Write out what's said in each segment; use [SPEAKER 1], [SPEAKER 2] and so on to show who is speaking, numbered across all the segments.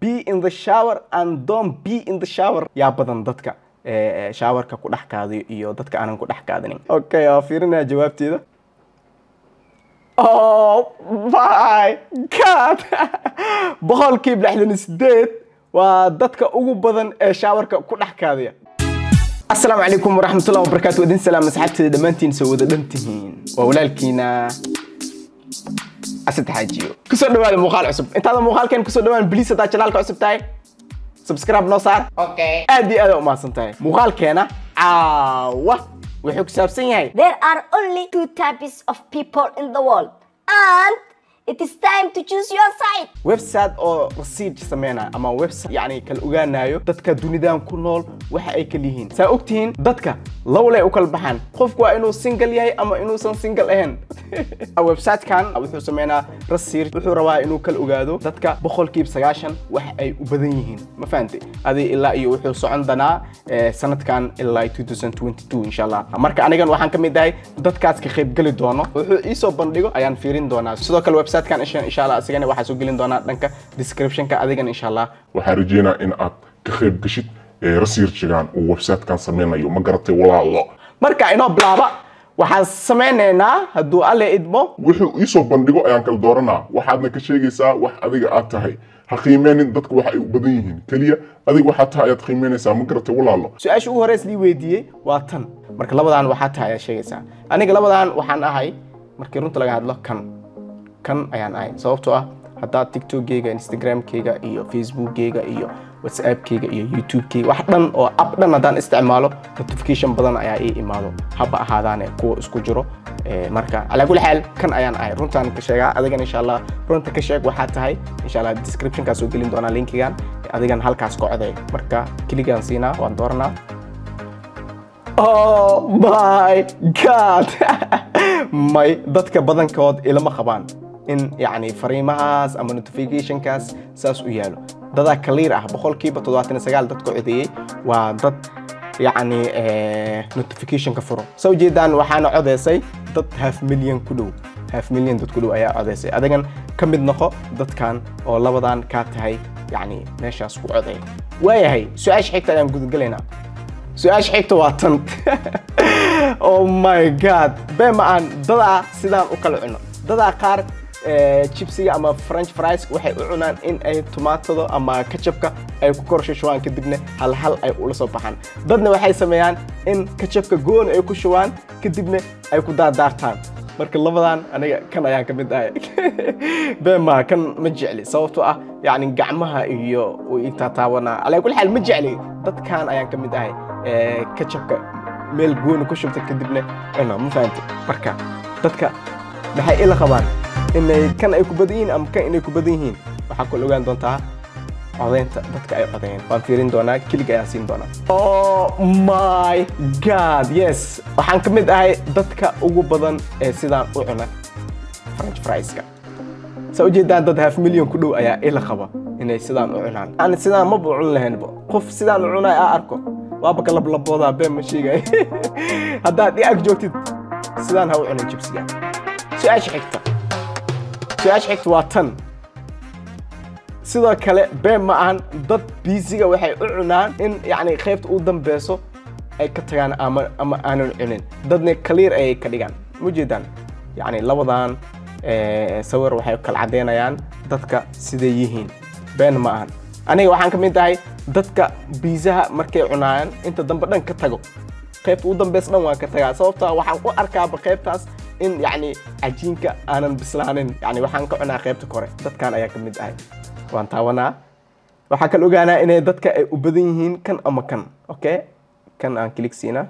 [SPEAKER 1] be in the shower and don't be in the shower yaa badan dadka eh, showerka ku dhex kaadiyo iyo dadka aanan ku dhex kaadinin okay waa fiirinaya jawaabteeda oh my god boqolkiiba lixdan iyo sideed waa dadka ugu badan ee shaawarka ku dhex kaadiya asalaamu calaykum waraxmatullahi wabarakaatu idin salaam asxaabteeda dhammaantiin soo wada dhan tihiin waa walaalkiina asad xaajiyo kusoo dhawaada muuqaal cusub intaada muuqaalkeen kusoo dhawaan bliis haddaa janaalka cusub tahay subscribe noo saar
[SPEAKER 2] Okay.
[SPEAKER 1] aad iyo aad u mahadsan tahay muuqaalkeena caawa wuxuu ku saabsan yahay
[SPEAKER 2] There are only two types of people in the world, and it is time to choose your side.
[SPEAKER 1] website oo research sameynaya ama website yani kala ogaanayo dadka dunidan ku nool waxa ay kala yihiin saa ogtihiin dadka lawlay u kala baxaan qofku waa inuu single yahay ama inuusan single ahayn websitekan wuxuu sameynaa research wuxuu rabaa inuu kala ogaado dadka boqolkiiba sagaashan waxa ay u badan yihiin ma fahantay adi ilaa iyo wuxuu socon doonaa eh, sanadkan ilaa 2022 insha allah marka anigan waxaan ka mid ahay dadkaas ka qaybgeli doono wuxuu iisoo bandhigo ayaan fiirin doonaa sidoo kale websitekan insha insha allah asigana waxaa soo gelin doonaa dhanka descriptionka adigan insha allah
[SPEAKER 3] waxaan rajeynaa in aad ka qayb gashid ee researchigan uu websitekan sameynayo ma garatay walaalo
[SPEAKER 1] marka inoo bilaaba waxaan sameynaynaa hadduu alle idmo
[SPEAKER 3] wuxuu iisoo bandhigo ayaan kala dooranaa waxaadna ka sheegaysaa wax adiga aad tahay ha qiimeenin dadka waxa ay u badan yihiin keliya adiga waxaad tahay ayaad qiimeynaysaa ma garatay walaalo
[SPEAKER 1] su-aasha ugu horeys lii weydiiyey waa tan marka labadan waxaa tahay ayaa sheegaysaa aniga labadan waxaan ahay markii runta laga hadlo kan kan ayaan ahay sababtoo ah haddaa tiktokgeyga instagramkeyga iyo facebookgeyga iyo whatsappkeyga iyo youtubekeyga wax dhan oo app dhan haddaan isticmaalo notification badan ayaa ii imaado haba ahaadaane kuwa isku jiro Eh, marka calaa kulli xaal kan ayaan ahay runtaan ka sheegaa adigan insha allah runta ka sheeg waxaa tahay insha allah descriptionkaa soo gelin doonaa linkigan adigan halkaas ka coday marka kiligaan siinaa waan dooranaa oh my god may dadka badankood ilama qabaan in yani fariimahaas ama notificationkaas saas u yaalo dadaa clear ah boqolkiiba toddobaatan iyo sagaal dadka codeeyey waa dad yacni eh, notificationka furo soo jeedaan waxaana codeysay dad half million ku dhow half million dad ku dhow ayaa codeysay adigan ka mid noqo dadkan oo labadan kaa tahay yacni meeshaas ku codeey waayahay su-aasha xigta ayaan gudagelaynaa su-aasha xigta waa tan oh my god bee ma aan dadaa sidaan u kala cuno dadaa qaar eh, chipsiga ama french fries waxay u cunaan in ay tomaatada ama kajabka ay ku kor shubaan kadibna hal hal ay ula soo baxaan dadna waxay sameeyaan in kajabka goon ay ku shubaan kadibna ay ku daardaartaan marka labadan aniga kan ayaan ka mid ahay bee ma kan ma jecli sababtoo ah yani gacmaha iyo uu ii taataabanaa calaa kulli xaal ma jecli dadkan ayaan ka mid ahay eh, kajabka meel gooni ku shubta kadibna cuna ma fahamti marka dadka maxay ila qabaan inay kan ay ku badan yihiin ama kan inay ku badan yihiin waxaa kula ogaan doontaa codeynta dadka ay codeeyeen waan fiirin doonaa kelig ayaan siin doonaa oh my god yes waxaan ka mid ahay dadka ugu badan ee sidaan u cuna french frieska saa ujeedaan dad half million ku dhow ayaa ila qaba inay sidaan u cunaan aan sidaan maba cun lahaynba qof sidaan u cunay aa arko waaba ka lablaboodaa been ma sheegay haddaad i ag joogtid sidaan ha u cunin jibsiga su-aasha xigta su-aasha xigta waa tan sidoo kale been ma ahan dad biisiga waxay u cunaan in yani qaybta u dambeyso ay ka tagaan ama ama aanan cunin dadna clear ayay ka dhigaan ma jeedaan yani labadan eh, sawir waxay kala cadeynayaan dadka siday yihiin been ma ahan aniga waxaan ka mid ahay dadka biisaha markay cunayaan inta dambe dhan ka tago qaybta u dambeys dhan waan ka tagaa sababtoo ah waxaan u arkaaba qaybtaas in yani cajiinka aanan bislaanin yani waxaan ka cunaa qaybta kore dadkan ayaa ka mid ahay waan taawanaa waxaa kala ogaanaa inay dadka ay u badan yihiin kan ama kan okay kan aan kilig siinaa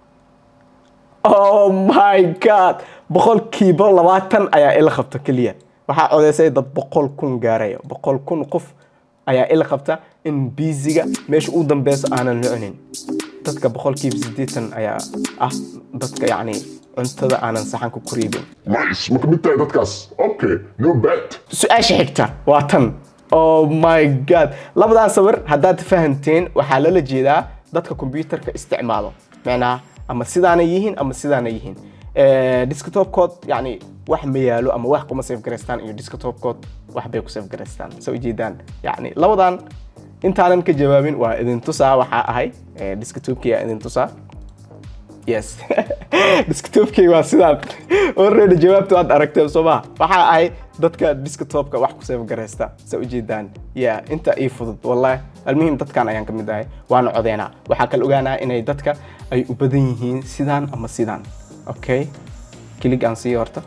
[SPEAKER 1] oh my god boqolkiiba labaatan ayaa ila qabta keliya waxaa codeysay dad boqol kun gaaraya boqol kun qof ayaa ila qabta in biisiga meesha u dambeyso aanan la cunin dadka boqolkiiba siddeetan ayaa ah dadka yacni cuntada aanan saxanka ku riibin
[SPEAKER 3] nice ma ka mid tahay dadkaas okay no bad
[SPEAKER 1] su-aasha xigta waa tan oh my god labadan sawir haddaad fahanteen waxaa lala jeedaa dadka kombyuutarka isticmaalo macnaha ama sidaanay yihiin ama sidaanay yihiin Eh, desktopkood yani wax ma yaalo ama wax kuma save garaystaan iyo desktopkood wax bay ku save garaystaan soo ujeedaan yani labadan intaanan ka jawaabin waa idin tusaa waxaa ahay eh, desktopkii aa idin tusaa yes desktopkii waa sidaan already jawaabta waad aragteen soo maha waxaa ahay dadka desktopka wax ku save garaysta sa ujeedaan ya inta ii fudud wallahi almuhim dadkan ayaan ka mid ahay waana codeynaa waxaa kala ogaanaa inay dadka ay u badan yihiin sidaan ama sidaan okay kilig aan siiyo horta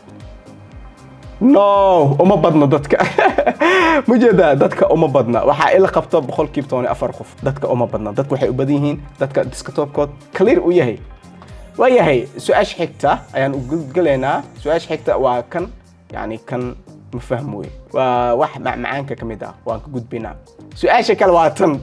[SPEAKER 1] no uma badna dadka ma jeedaa dadka uma badna waxaa ila qabta boqolkiiba toban iyo afar qof dadka uma badna dadka waxay u badan yihiin dadka desktopkood clear u yahay waayahay su-aasha xigta ayaan u gudgalaynaa su-aasha xigta waa kan yani kan ma fahmo wey waa wax macmacaanka ka mid ah waan ka gudbaynaa su-aasha kale waa tan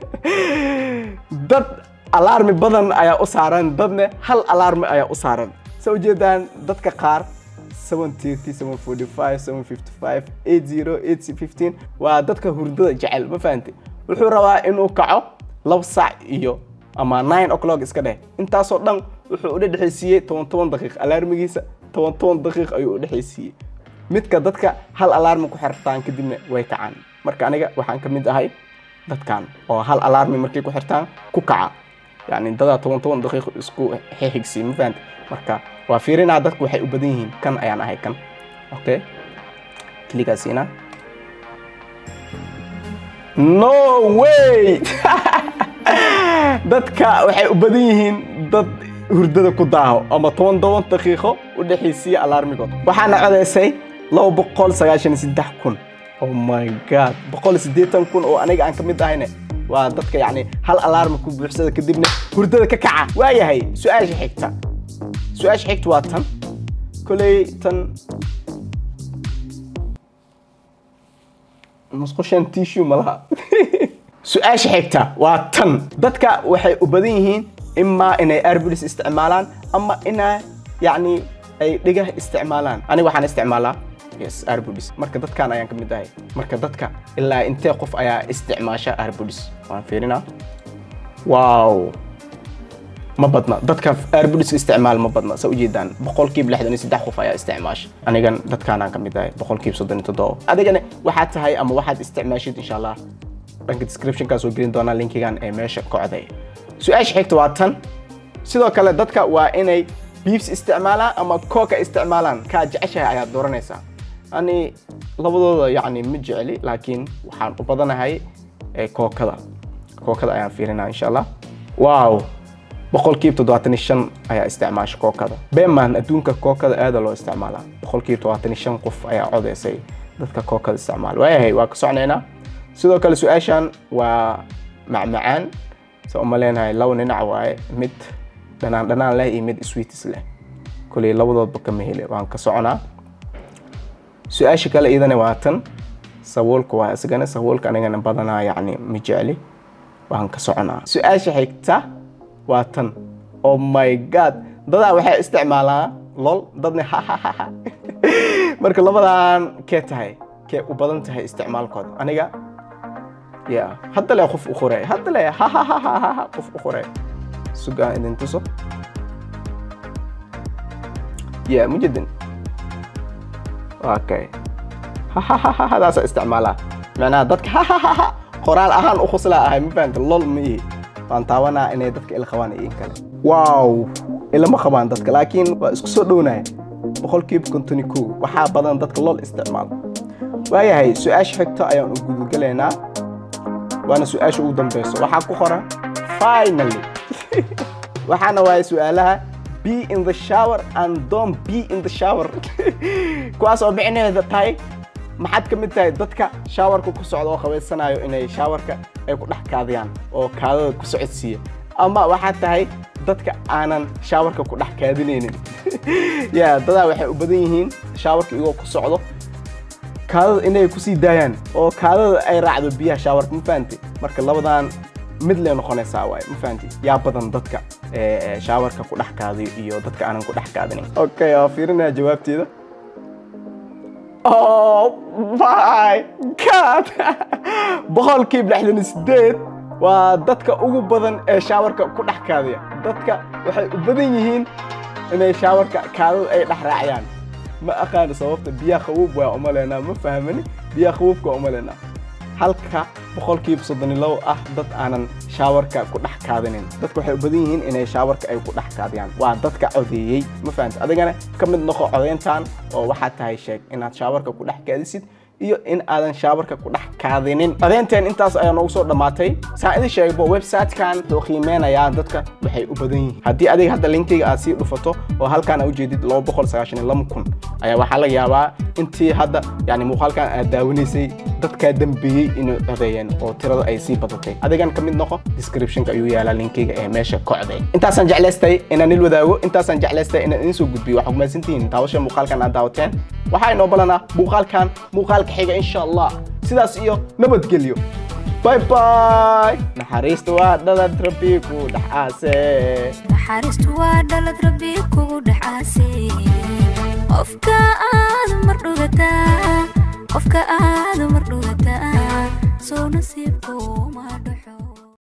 [SPEAKER 1] dad alarmi badan ayaa u saaran dadna hal alarmi ayaa u saaran sa ujeedaan dadka qaar 730, 745, 755, 80, 815 waa dadka hurdada jecel ma fahantay wuxuu rabaa inuu kaco laba saac iyo ama 9 o'clock iska dheh intaasoo dhan wuxuu u dhexaysiiyey toban toban daqiiq alarmigiisa toban toban daqiiq ayuu u dhexaysiiyey midka dadka hal alarmi ku xirtaan kadibna way kacaan marka aniga waxaan ka mid ahay dadkan oo hal alarmi markay ku xirtaan ku kaca yani dadaa toban toban daqiiq isku xixigsiiy ma fahanta marka waa fiirinaa dadku waxay u badan yihiin kan ayaan ahay kan okay kligaasiina no way dadka waxay u badan yihiin dad hurdada ku daaho ama toban toban daqiiqo u dhexaysiiya alarmigood waxaana codaysay laba boqol sagaashan iyo saddex kun oh my god boqol iyo siddeetan kun oo aniga aan ka mid ahayne waa dadka yacni hal alarmi ku buuxsada kadibna hurdada ka kaca waayahay su-aasha xigta su-aasha xigta waa tan koley tan musqushan tissue ma laha su-aasha xigta waa tan dadka waxay u badan yihiin imaa inay airbulis isticmaalaan ama inaa yacni ay dhigah isticmaalaan aniga waxaan isticmaalaa yes airbulis marka dadkan ayaan ka mid ahay marka dadka ilaa intee qof ayaa isticmaasha airbulis waan fiirinaa wow ma badna dadka airbulis isticmaal ma badna sa ujeedaan boqolkiiba lixdan iyo saddex qof ayaa isticmaasha anigan dadkaanaan ka mid ahay boqolkiiba soddon iyo toddoba adigana waxaad tahay ama waxaad isticmaashid insha allah dhanka descriptionkaa soo gelin doonaa linkigan ee meesha kocday su-aasha xigta waa tan sidoo kale dadka waa inay beefs isticmaalaan ama kooka isticmaalaan kaa jeceshahay ayaad dooranaysaa ani labadooda yacni ma jecli laakiin waxaan u badanahay ee kookada kookada ayaan fiirinaa insha allah wow boqolkiiba toddobaatan iyo shan ayaa isticmaasha kookada beeman adduunka kookada aada loo isticmaalaa boqolkiiba toddobaatan iyo shan qof ayaa codeysay dadka kookada isticmaala waayahay waa ka socnaynaa sidoo kale su-aashan waa macmacaan sa uma leenahay laba dhinac waaye mid dhanaan dhanaan leh iyo mid sweetis leh koley labadoodba kama hele waan ka soconaa su-aasha kale iyadana waa tan sabuulka waa isagana sabuulka anigana badanaa yacni ma jecli waan ka soconaa su-aasha xigta waa tan oh my god dadaa waxay isticmaalaa lol dadna hahahaha marka labadan kee tahay kee u badan tahay isticmaalkooda aniga ya hadda le qof u qoray hadda le hahahaha qof u qoray sugaan idin tuso ya mujedin okay hadaasa isticmaalaa macnaha dadka hahahaha qoraal ahaan u khuslaa ahay ma fahanta lol ma ihi waan taawanaa inay dadka ila qabaan iyo in kale wow ilama qabaan dadka laakiin waa isku soo dhownaya boqolkiiba konton iyo kow waxaa badan dadka lol isticmaalo waayahay su-aasha xigta ayaan u gudugalaynaa waana su-aasha ugu dambeyso waxaa ku qoran finally waxaana waaye su-aalaha be in the shower and don't be in the shower kuwaas oo micnaheeda tahay maxaad ka mid tahay dadka shaawarka ku socda oo qabaysanayo inay shaawarka ay ku dhex kaadiyaan oo kaadada ku socodsiiya ama waxaad tahay dadka aanan shaawarka ku dhex kaadinaynin ya dadaa waxay u badan yihiin shaawarka iyagoo ku socdo kaadada inay kusii daayaan oo kaadada ay raacdo biyaha shaawarka ma fahanti marka labadan mid lee noqonaysaa waay ma fahanti yaa badan dadka shaawarka ku dhex kaadiyo iyo dadka aanan ku dhex kaadinin okay waa fiirinaya jawaabteeda oh my god boqolkiiba lixdan iyo sideed waa dadka ugu badan ee shaawarka ku dhex kaadiya dadka waxay u badan yihiin inay shaawarka kaadada ay dhex raaciyaan ma aqaano sababta biyaha qabuub waa umaleynaa ma fahmani biyaha qabuubka waa umaleynaa halka boqolkiiba soddon iyo labo ah dad aanan shaawarka ku dhex kaadinin dadka waxay u badan yihiin inay shaawarka ay ku dhex kaadiyaan waa dadka codeeyey ma fahamta adigana ka mid noqo codeyntan oo waxaad tahay sheeg inaad shaawarka ku dhex kaadisid iyo in aadan shaawarka ku dhex kaadinin codeynteen intaas ayaa noogu soo dhammaatay saan idin sheegbo websitekan wuxuu qiimeynayaa dadka waxay u badan yihiin haddii adiga hadda linkiga aad sii dhufato oo halkaan aad ujeedid laba boqol sagaashan iyo laba kun ayaa waxaa laga yaabaa intii hadda yani muuqaalkan aad daawanaysay dadkaa dambeeyey inay codeeyeen oo tirada ay sii badatay adigan ka mid noqo descriptionka ayuu yaalaa linkiga ee meesha ka coday intaasaan jeclaystay inaan il wadaago intaasaan jeclaystay inaan idin soo gudbiyo waxaa kumahadsantihiin daawasha muuqaalkan aad daawateen waxaa inoo balanaa muuqaalkan muuqaalka xiga insha allah sidaas iyo nabadgelyo bye bye naxariista waa dhalad rabbi ku dhex aase
[SPEAKER 4] naxariistu waa dhalad rabbi kugu dhacaasay qofka aad mar dhugataa qofka aad mar dhugataa soo nasiibku ma dhaxo